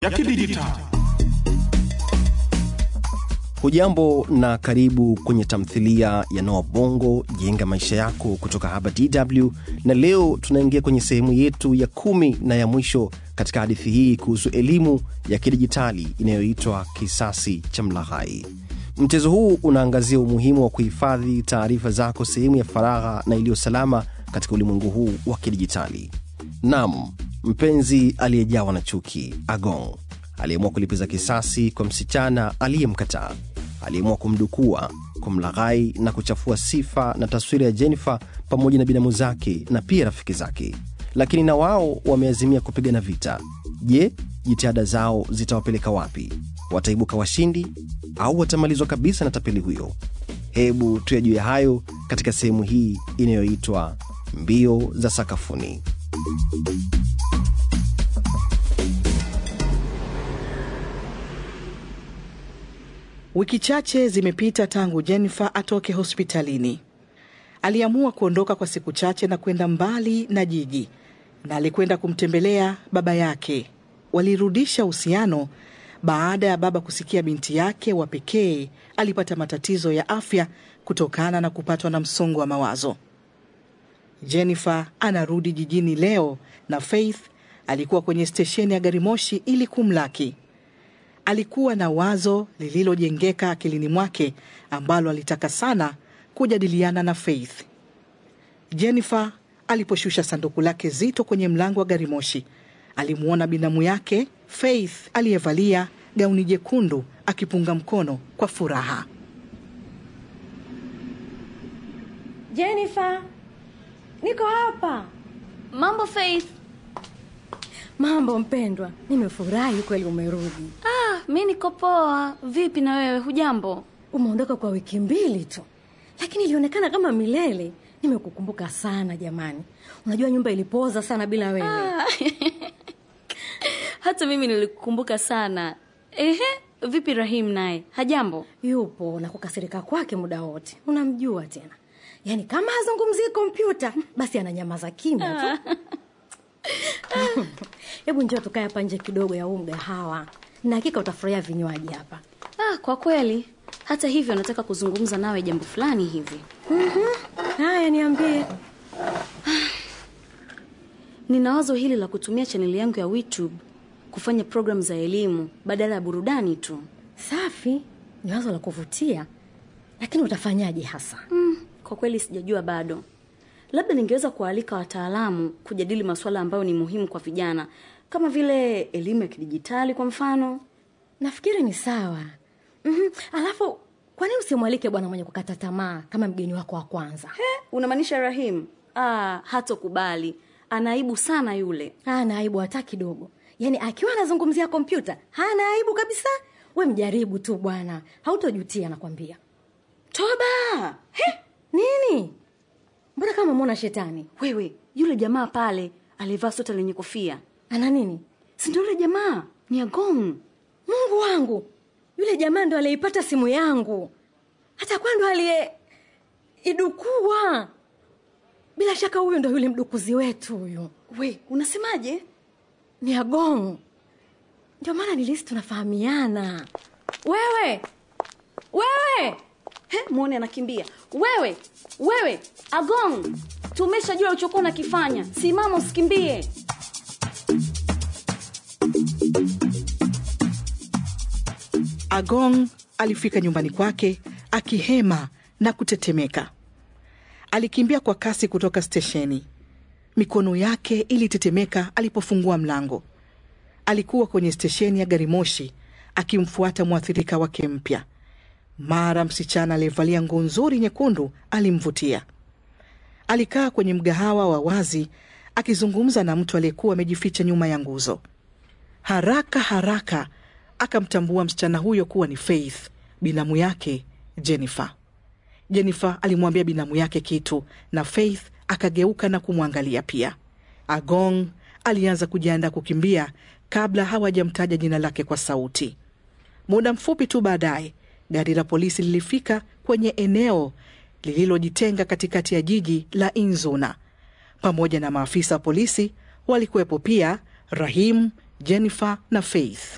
ya kidijitali. Hujambo na karibu kwenye tamthilia ya Noa Bongo jenga maisha yako kutoka hapa DW, na leo tunaingia kwenye sehemu yetu ya kumi na ya mwisho katika hadithi hii kuhusu elimu ya kidijitali inayoitwa Kisasi cha Mlaghai. Mchezo huu unaangazia umuhimu wa kuhifadhi taarifa zako sehemu ya faragha na iliyo salama katika ulimwengu huu wa kidijitali. Nam, mpenzi aliyejawa na chuki Agong aliamua kulipiza kisasi kwa msichana aliyemkataa. Aliamua kumdukua, kumlaghai na kuchafua sifa na taswira ya Jennifer pamoja na binamu zake na pia rafiki zake, lakini na wao wameazimia kupigana vita. Je, jitihada zao zitawapeleka wapi? Wataibuka washindi au watamalizwa kabisa na tapeli huyo? Hebu tuyajue hayo katika sehemu hii inayoitwa mbio za sakafuni. Wiki chache zimepita tangu Jennifer atoke hospitalini. Aliamua kuondoka kwa siku chache na kwenda mbali na jiji, na alikwenda kumtembelea baba yake. Walirudisha uhusiano baada ya baba kusikia binti yake wa pekee alipata matatizo ya afya kutokana na kupatwa na msongo wa mawazo. Jennifer anarudi jijini leo na Faith alikuwa kwenye stesheni ya gari moshi ili kumlaki. Alikuwa na wazo lililojengeka akilini mwake ambalo alitaka sana kujadiliana na Faith. Jennifer aliposhusha sanduku lake zito kwenye mlango wa gari moshi, alimwona binamu yake Faith aliyevalia gauni jekundu akipunga mkono kwa furaha. Jennifer, niko hapa. Mambo Faith. Mambo mpendwa, nimefurahi kweli umerudi. Ah, mi niko poa. Vipi na wewe, hujambo? Umeondoka kwa wiki mbili tu, lakini ilionekana kama milele. Nimekukumbuka sana jamani. Unajua nyumba ilipoza sana bila wewe. Ah, hata mimi nilikukumbuka sana. Ehe, vipi Rahim naye hajambo? Yupo na kukasirika kwake muda wote, unamjua tena. Yaani kama hazungumzii kompyuta basi ananyamaza kimya tu. Hebu njoo tukae hapa nje kidogo ya huu mgahawa, na hakika utafurahia vinywaji hapa. Ah, kwa kweli. Hata hivyo nataka kuzungumza nawe jambo fulani hivi. Haya, niambie. Nina wazo hili la kutumia chaneli yangu ya YouTube kufanya programu za elimu badala ya burudani tu. Safi, ni wazo la kuvutia, lakini utafanyaje hasa? Mm, kwa kweli sijajua bado. Labda ningeweza kualika wataalamu kujadili masuala ambayo ni muhimu kwa vijana kama vile elimu ya kidijitali kwa mfano. Nafikiri ni sawa. mm Alafu kwa nini usimwalike bwana mwenye kukata tamaa kama mgeni wako wa kwanza? He, unamaanisha Rahim? Ah, hatokubali. Anaibu sana yule. Hana aibu hata kidogo. Yaani akiwa anazungumzia kompyuta hana aibu kabisa. We mjaribu tu bwana, hautojutia nakwambia. Toba! He, Nini? Mbona kama mwona shetani? wewe, yule jamaa pale aliyevaa sweta lenye kofia. Ana nini? Si ndio yule jamaa? Ni Agong. Mungu wangu, yule jamaa ndo aliyeipata simu yangu, hata kwa ndo aliye idukua. Bila shaka huyu ndo yule mdukuzi wetu huyu, We, unasemaje? ni Agong. Ndio maana nilisi tunafahamiana. Wewe wewe, He, muone anakimbia. Wewe, wewe, Agong. Tumeshajua ulichokuwa unakifanya. Simama usikimbie. Agong alifika nyumbani kwake akihema na kutetemeka. Alikimbia kwa kasi kutoka stesheni. Mikono yake ilitetemeka alipofungua mlango. Alikuwa kwenye stesheni ya gari moshi akimfuata mwathirika wake mpya. Mara msichana aliyevalia nguo nzuri nyekundu alimvutia. Alikaa kwenye mgahawa wa wazi akizungumza na mtu aliyekuwa amejificha nyuma ya nguzo. Haraka haraka akamtambua msichana huyo kuwa ni Faith, binamu yake Jennifer. Jennifer alimwambia binamu yake kitu na Faith akageuka na kumwangalia pia. Agong alianza kujiandaa kukimbia kabla hawajamtaja jina lake kwa sauti. Muda mfupi tu baadaye, gari la polisi lilifika kwenye eneo lililojitenga katikati ya jiji la Inzuna. Pamoja na maafisa wa polisi walikuwepo pia Rahim, Jennifer na Faith.